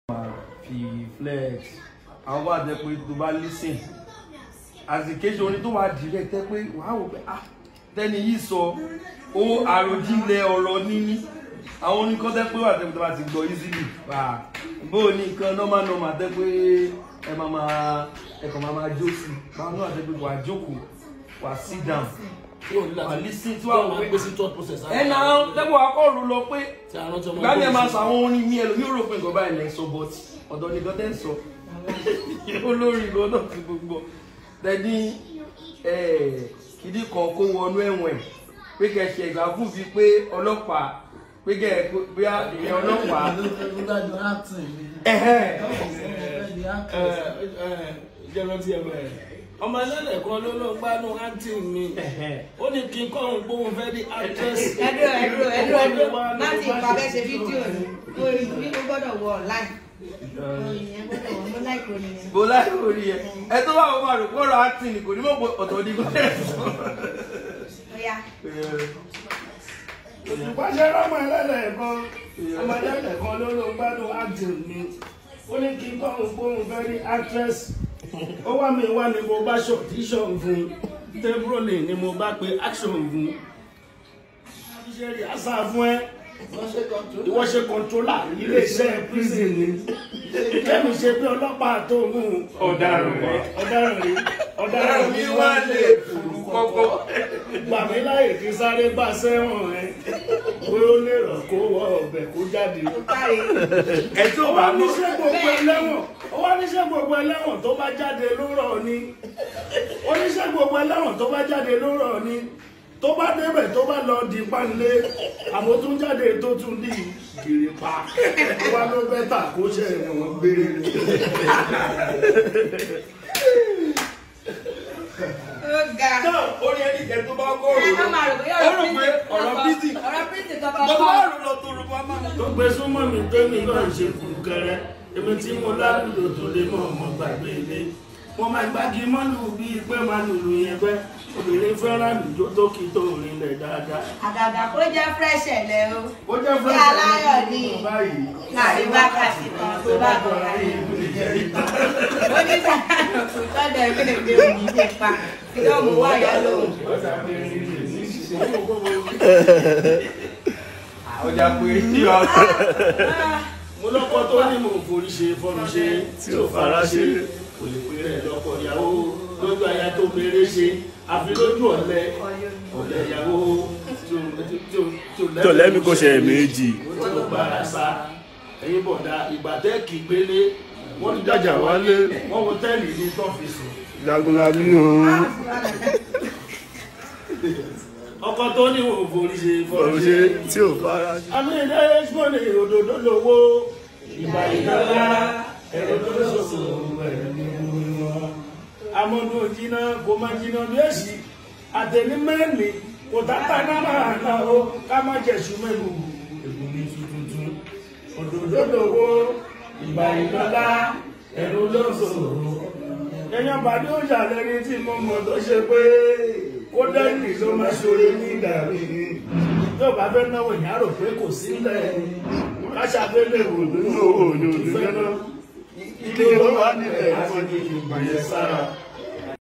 fi flex àwọn wà jẹ́ pé tó bá listen àsìkéṣe orin tó wà direct tẹ́ pé wàá wò pé ah tẹ́ni yìí sọ ó àròjinlẹ̀ ọ̀rọ̀ níní àwọn oníkan tẹ́ pé wà tẹ́ pé tó bá ti gbọ́ easily wà bó o ní nǹkan normal normal tẹ́ pé ẹ máa máa ẹ kàn máa máa jó sí báwọn náà tẹ́ pé wà á jókòó wà á sit down wà á listen tí wà á wò pé gbèsè thought process. ẹ náà tẹ́ pé wà á kọ́ ọ̀rọ̀ lọ pé tí a rántí ọmọ gbani ẹ máa sọ àwọn orin mi ẹlòmí ò rò pé nǹkan báyìí lẹ ń sọ but ọ̀dọ̀ nìkan tẹ́ ń sọ olórí ìgò náà ti gbogbo tẹ́ni kìdí kan kó wọnú ẹ̀wọ̀n ẹ̀ pé kẹ́ ṣe ìgbà fún fi pé ọlọ́pàá pé kẹ́ ẹ bí ìyẹn ọlọ́pàá ẹ̀hẹ́ jẹ́ rántí ẹ̀ bẹ́ẹ̀. ọmọ ẹlẹ́lẹ̀ kan ló ló gbádùn àǹtí mi ẹ̀hẹ́ ó ní kí n kọ́ òun gbóhùn fẹ́ di actress. ẹdúró ẹdúró ẹdúró ẹdúró láti ìpàdé ṣe fídíò ni orin mi ó gbọ́dọ̀ wọ online orin yẹn gbọ́dọ̀ wọ mo láìpẹ́ orin yẹn. bó láì orí ẹ ẹ tó bá wọn máa rò pọ̀rọ̀ acting kò ní mọ̀ pé ọ̀tọ̀ ní kò tẹ̀ sọ. Ọya. ìpàṣẹ ọmọ ẹlẹ́lẹ̀ kan ọmọ ẹlẹ́lẹ̀ kan ló ló gbádùn àǹtí mi ó ní kí n kọ́ òun gbóhùn fẹ́ di actress. ó wá mi wá ni mo bá ṣọ̀tíṣọ̀ fún tẹ́búrọ̀lì ni mo bá pe action fún. iṣẹ́ rí àṣà fún ẹ ìwọ ṣe kọ̀ǹtólà iléeṣẹ́ prison ni kẹ́mi ṣe bí ọlọ́pàá tó mú ọ̀daràn rẹ ọ̀daràn rí ọ̀daràn mi mi wá wá lè lè fòrú kọ́kọ́. gbà mí láyè kí sáré bá sẹ́wọ̀n ẹ pé ó lè rọ̀ kó wọ ọbẹ̀ kó jáde. Káre. ẹ tó ó bá wá mọ̀ níṣẹ́ gbogbo ẹlẹ́wọ̀n ó wá níṣẹ́ gbogbo ẹlẹ́wọ̀n tó bá jáde ló rọ̀ ni oníṣẹ́ gbogbo ẹlẹ́wọ̀n tó bá jáde ló rọ̀ ni tó bá débẹ̀ tó bá lọ di pánlé àmọ́ tún jáde tó tún di gèrè pa ó wá ló bẹ́tà kó ṣe ẹ̀wọ̀n gbére ni. Ó ga. náà orí ẹni jẹ tó bá kọ́ Ẹ má ọ̀rọ̀ máa rò bóyá ó rò pé prison ọ̀rọ̀ kankan- bísí ọ̀rọ̀ prison kankan mo kọ́. bá rò lọ tó rò bá máa tó gbé súnmọ́ mi tẹ́mi náà ṣe kùkẹrẹ èmi tí mo lálùdò tó lè mọ̀ ọmọ gbàgbé ilé mo máa gbági mọ́lù bíi pé máa lùlù yẹn pẹ́ obìnrin fẹ́ràn lùjó tó kí tó rinlẹ̀ dáadáa. Àgàgà kó jẹ́ fresh ẹ̀lẹ́ o. ó jẹ́ Bí aláyọ̀ ni báyìí. láàrin wákàtí kan tó bá bọ̀ láyé. Ó ní sàkánù tọ́jà ìpínlẹ̀ èdè òní ṣe pa. Yóò mú wáyà lóhùn. ọjà pé tí ọ mo lọ́kọ tó ní mo forí ṣe fọ́nù ṣe tí ò fara ṣe kò lè pè rẹ̀ lọ́kọ ìyàwó lójú aya tó mèrè ṣe àfi lójú ọ̀lẹ ọ̀lẹ ìyàwó tí ò- tí ò- tí ò tó lẹ́mí kò ṣe méjì ó ti gbára sá ẹ̀yin bọ̀dá ìgbà tẹ́ kì í pélé wọ́n ti Jájà wálé. wọ́n wo tẹ́lì ní tọ́fíìsì jagunlabi hàn ọkọ tó ní mo forí ṣe fọ́nù ọ̀rọ̀ ṣe ṣe tí ò fara ṣe. àmì ilé ẹ̀ṣọ́nì òdòdó lówó ìgbà ìdára ẹ̀rọ tó sọ̀rọ̀ ẹ̀rọ ní wọn. amọ̀nù òjìnà kò máa jìnà bí èsì àtẹ̀ní mẹ́rin kò tàtà náà máa ná o ká má jẹ̀sùn mẹ́nu ègún ní tuntun. òdòdó lówó ìgbà ìdára ẹ̀rọ ló sọ̀rọ̀. ẹ̀yàn bàdé òjà lẹ́ni tí mo mọ̀ tó ṣe pé kó dẹ́nì ló máa ṣoore ní ìdàrí yóò bá fẹ́ náwó ìyá rò pé kò sí lẹ̀ káṣá fẹ́ lè wò nínú òòlù òdìfẹ́ náà ilé wa nílẹ̀ àti ìgbìyànjú sára